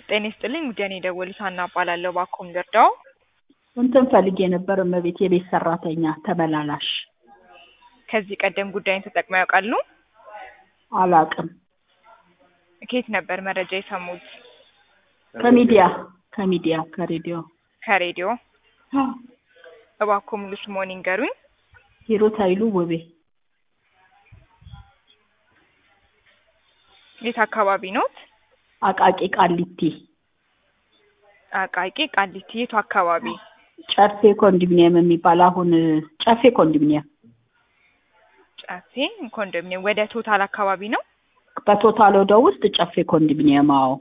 ጤና ይስጥልኝ ውድ የኔ ደወሉት ሀና እባላለሁ። እባክዎ ልርዳዎ? እንትን ፈልጌ ነበር እመቤት፣ የቤት ሰራተኛ ተመላላሽ። ከዚህ ቀደም ጉዳይን ተጠቅመው ያውቃሉ? አላቅም። ከየት ነበር መረጃ የሰሙት? ከሚዲያ ከሚዲያ ከሬዲዮ። ከሬዲዮ። እባክዎ ሙሉ ስምዎን ይንገሩኝ? ሂሩት ኃይሉ ውቤ። የት አካባቢ ኖት? አቃቂ ቃሊቲ አቃቂ ቃሊቲ። የቱ አካባቢ? ጨፌ ኮንዶሚኒየም የሚባል አሁን ጨፌ ኮንዶሚኒየም ጨፌ ኮንዶሚኒየም ወደ ቶታል አካባቢ ነው? በቶታል ወደ ውስጥ ጨፌ ኮንዶሚኒየም። አዎ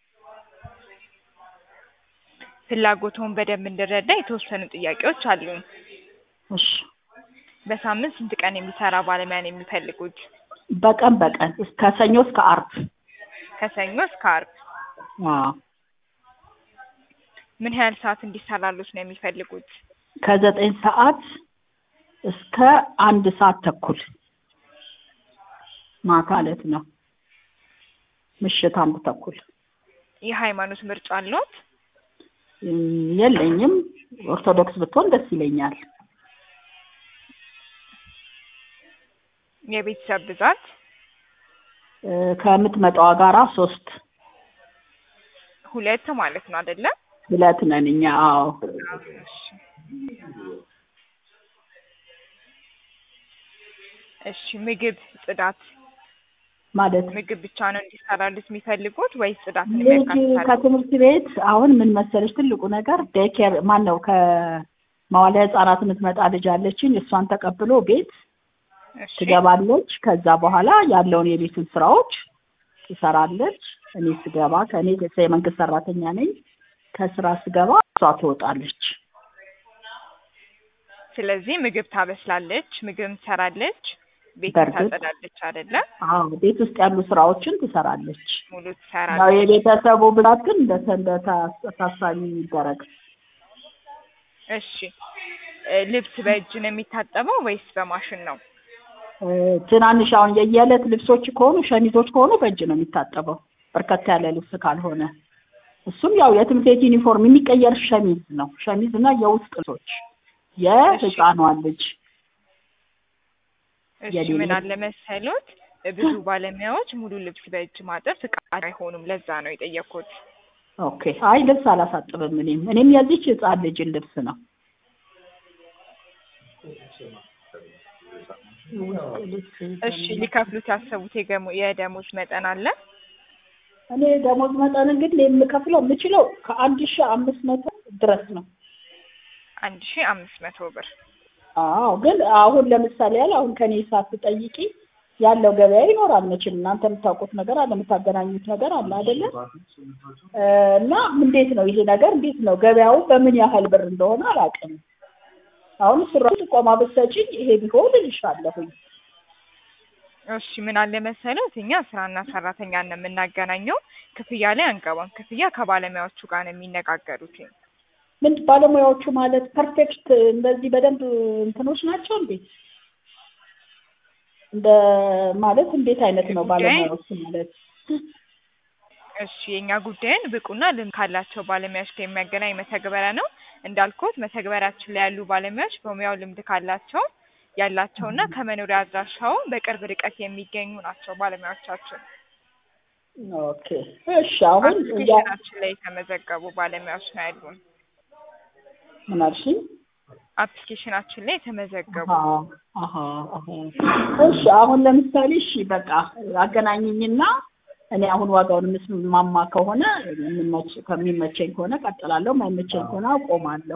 ፍላጎትዎን በደንብ እንድረዳ የተወሰኑ ጥያቄዎች አሉኝ። እሺ። በሳምንት ስንት ቀን የሚሰራ ባለሙያ ነው የሚፈልጉት? በቀን በቀን እስከ ሰኞ እስከ አርብ። ከሰኞ እስከ አርብ። አዎ ምን ያህል ሰዓት እንዲሰራሉት ነው የሚፈልጉት? ከዘጠኝ ሰዓት እስከ አንድ ሰዓት ተኩል ማታ ዕለት ነው። ምሽት አንድ ተኩል። የሃይማኖት ምርጫ አለዎት? እም፣ የለኝም። ኦርቶዶክስ ብትሆን ደስ ይለኛል። የቤተሰብ ብዛት? እ፣ ከምትመጣዋ ጋራ ሶስት ሁለት ማለት ነው አይደለ? ሁለት ነን እኛ። አዎ እሺ። ምግብ፣ ጽዳት ማለት ምግብ ብቻ ነው እንዲሰራሉት የሚፈልጉት ወይስ ጽዳትን ልጅ የሚያካትታል? ከትምህርት ቤት አሁን ምን መሰለሽ ትልቁ ነገር ዴይኬር ማን ነው ከመዋለ ህጻናት የምትመጣ ልጅ አለችኝ። እሷን ተቀብሎ ቤት እሺ። ትገባለች። ከዛ በኋላ ያለውን የቤቱን ስራዎች ትሰራለች። እኔ ስገባ ከእኔ የመንግስት ሰራተኛ ነኝ። ከስራ ስገባ እሷ ትወጣለች። ስለዚህ ምግብ ታበስላለች፣ ምግብ ትሰራለች፣ ቤት በእርግጥ ታጸዳለች አይደለ? አዎ ቤት ውስጥ ያሉ ስራዎችን ትሰራለች። ሙሉ ያው ትሰራለች። የቤተሰቡ ብዛት ግን እንደ እንደ ታ- ታሳቢ ይደረግ። እሺ። እ፣ ልብስ በእጅ ነው የሚታጠበው ወይስ በማሽን ነው? እ፣ ትናንሽ አሁን የየዕለት ልብሶች ከሆኑ ሸሚዞች ከሆኑ በእጅ ነው የሚታጠበው፣ በርከት ያለ ልብስ ካልሆነ እሱም ያው የትምህርት ቤት ዩኒፎርም የሚቀየር ሸሚዝ ነው። ሸሚዝ እና የውስጥ ልብሶች የህፃኗን ልጅ እሺ የሌለ- ምን አለ መሰሎት፣ ብዙ ባለሙያዎች ሙሉ ልብስ በእጅ ማጠብ ፍቃድ አይሆኑም። ለዛ ነው የጠየኩት። ኦኬ። አይ ልብስ አላሳጥብም። እኔም እኔም የዚች ህፃን ልጅን ልብስ ነው። እሺ ሊከፍሉት ያሰቡት የገሞ- የደሞዝ መጠን አለ? እኔ ደሞዝ መጠን እንግዲህ የምከፍለው የምችለው ከአንድ ሺህ አምስት መቶ ድረስ ነው። አንድ ሺህ አምስት መቶ ብር። አዎ ግን አሁን ለምሳሌ ያህል አሁን ከኔ ሳትጠይቂ ያለው ገበያ ይኖራል መቼም እናንተ የምታውቁት ነገር አለ የምታገናኙት ነገር አለ አይደለ እ፣ እና እንዴት ነው ይሄ ነገር እንዴት ነው ገበያው በምን ያህል ብር እንደሆነ አላውቅም አሁን ስራ ጥቆማ ብትሰጪኝ ይሄ ቢሆን እልሻለሁኝ እሺ ምን አለ መሰሎት፣ እኛ ስራና ሰራተኛን ነው የምናገናኘው። ክፍያ ላይ አንገባም። ክፍያ ከባለሙያዎቹ ጋር ነው የሚነጋገሩት። ምን ባለሙያዎቹ ማለት ፐርፌክት እንደዚህ በደንብ እንትኖች ናቸው እንዴ እንደ ማለት እንዴት አይነት ነው ባለሙያዎቹ ማለት እሺ የእኛ ጉዳይን ብቁና ልምድ ካላቸው ባለሙያዎች ጋር የሚያገናኝ መተግበሪያ ነው። እንዳልኩት መተግበሪያችን ላይ ያሉ ባለሙያዎች በሙያው ልምድ ካላቸው ያላቸውና ከመኖሪያ አድራሻው በቅርብ ርቀት የሚገኙ ናቸው ባለሙያዎቻችን። ኦኬ እሺ አሁን ያ አፕሊኬሽናችን ላይ የተመዘገቡ ባለሙያዎች ነው ያሉን። ምን አልሽኝ አፕሊኬሽናችን ላይ የተመዘገቡ አሃ አሃ አሃ እሺ አሁን ለምሳሌ እሺ በቃ አገናኝኝና እኔ አሁን ዋጋውን የምስማማ ከሆነ የሚመች ከሚመቸኝ ከሆነ ቀጥላለሁ፣ የማይመቸኝ ከሆነ አቆማለሁ።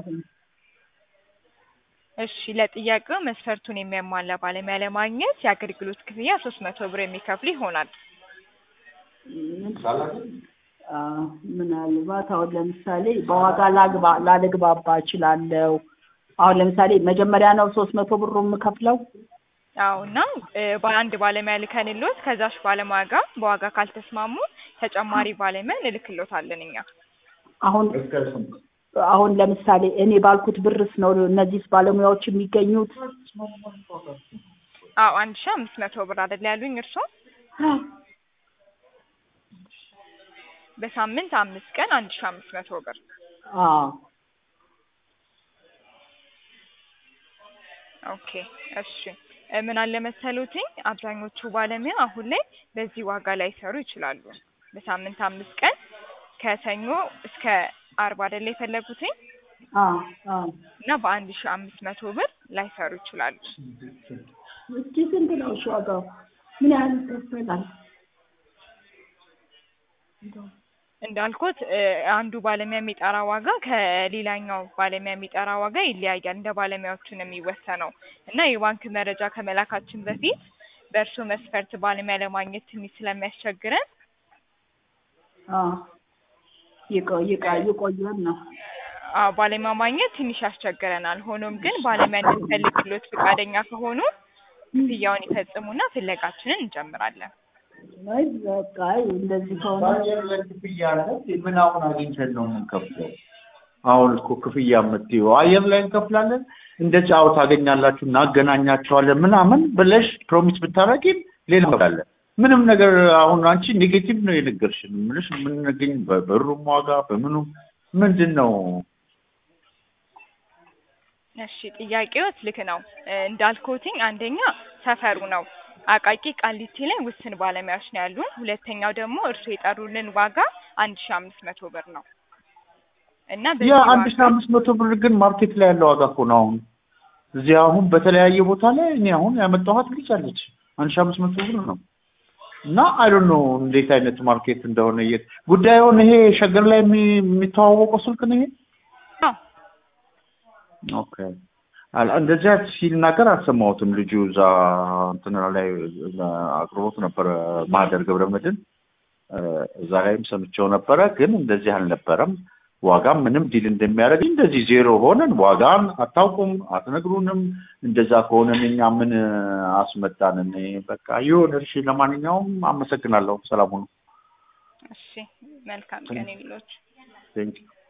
እሺ ለጥያቄው መስፈርቱን የሚያሟላ ባለሙያ ለማግኘት የአገልግሎት ክፍያ ሶስት መቶ ብር የሚከፍሉ ይሆናል። አ፣ ምናልባት አሁን ለምሳሌ በዋጋ ላግባ ላልግባባ እችላለሁ። አሁን ለምሳሌ መጀመሪያ ነው ሶስት መቶ ብሩ የምከፍለው። አዎ እና እ፣ በአንድ ባለሙያ ልከንሎት ከዛሽ ባለሙያ ጋር በዋጋ ካልተስማሙ ተጨማሪ ባለሙያ እንልክሎታለን እኛ። አሁን አሁን ለምሳሌ እኔ ባልኩት ብርስ ነው እነዚህ ባለሙያዎች የሚገኙት? አዎ አንድ ሺህ አምስት መቶ ብር አይደል ያሉኝ እርስዎ? በሳምንት አምስት ቀን አንድ ሺ አምስት መቶ ብር አዎ ኦኬ እሺ እ ምን አለ መሰሎትኝ አብዛኞቹ ባለሙያ አሁን ላይ በዚህ ዋጋ ላይሰሩ ይችላሉ። በሳምንት አምስት ቀን ከሰኞ እስከ አርብ አይደለ የፈለጉትኝ አዎ አዎ እና በአንድ ሺ አምስት መቶ ብር ላይሰሩ ይችላሉ። እስኪ ስንት ነው እሺ ዋጋው? ምን ያህል ይከፈላል? እንዳልኩት እ አንዱ ባለሙያ የሚጠራ ዋጋ ከሌላኛው ባለሙያ የሚጠራ ዋጋ ይለያያል። እንደ ባለሙያዎቹ ነው የሚወሰነው እና የባንክ መረጃ ከመላካችን በፊት በእርስዎ መስፈርት ባለሙያ ለማግኘት ትንሽ ስለሚያስቸግረን አዎ ይቆይ ይቆይ ይቆያል ነው አዎ ባለሙያ ማግኘት ትንሽ ያስቸግረናል። ሆኖም ግን ባለሙያ እንድንፈልግሎት ፈቃደኛ ከሆኑ ክፍያውን ይፈጽሙና ፍለጋችንን እንጀምራለን። አይ በቃ አይ እንደዚህ ከሆነ በአየር ላይ ክፍያ አለ። ምን አሁን አግኝተን ነው የምንከፍለው? አሁን እኮ ክፍያ የምትይው አየር ላይ እንከፍላለን፣ እንደ ጫው ታገኛላችሁ፣ እናገናኛቸዋለን ምናምን ብለሽ ፕሮሚስ ብታረጊም ሌላ አለ። ምንም ነገር አሁን አንቺ ኔጌቲቭ ነው የነገርሽን። ምንሽ የምንገኝ በብሩም ዋጋ በምኑም ምንድን ነው? እሺ ጥያቄዎት ልክ ነው። እ እንዳልኩትኝ አንደኛ ሰፈሩ ነው አቃቂ ቃሊቲ ላይ ውስን ባለሙያዎች ነው ያሉን። ሁለተኛው ደግሞ እርስዎ የጠሩልን ዋጋ አንድ ሺ አምስት መቶ ብር ነው እና ያ በዚህ አንድ ሺህ ዋጋ አምስት መቶ ብር ግን ማርኬት ላይ ያለው ዋጋ እኮ ነው። አሁን እዚህ አሁን በተለያየ ቦታ ላይ እኔ አሁን ያመጣኋት ልጅ አለች አንድ ሺህ አምስት መቶ ብር ነው እና አይ ዶንት ኖ እንዴት አይነት ማርኬት እንደሆነ የት ጉዳዩን ይሄ ሸገር ላይ የሚ- የሚተዋወቀው ስልክ ነው ይሄ አዎ ኦኬ አል- እንደዚያ ሲናገር አልሰማሁትም። ልጁ እዛ እንትን ላይ አቅርቦት ነበረ ማህደር ገብረመድህን እ እዛ ላይም ሰምቼው ነበረ፣ ግን እንደዚህ አልነበረም። ዋጋም ምንም ዲል እንደሚያደርግ እንደዚህ ዜሮ ሆነን ዋጋን አታውቁም፣ አትነግሩንም። እንደዛ ከሆነን እኛ ምን አስመጣን? እኔ በቃ ይሁን እሺ። ለማንኛውም አመሰግናለሁ። ሰላም ሁኑ። እሺ መልካም ቀን ይሁንልዎት። ቴንክ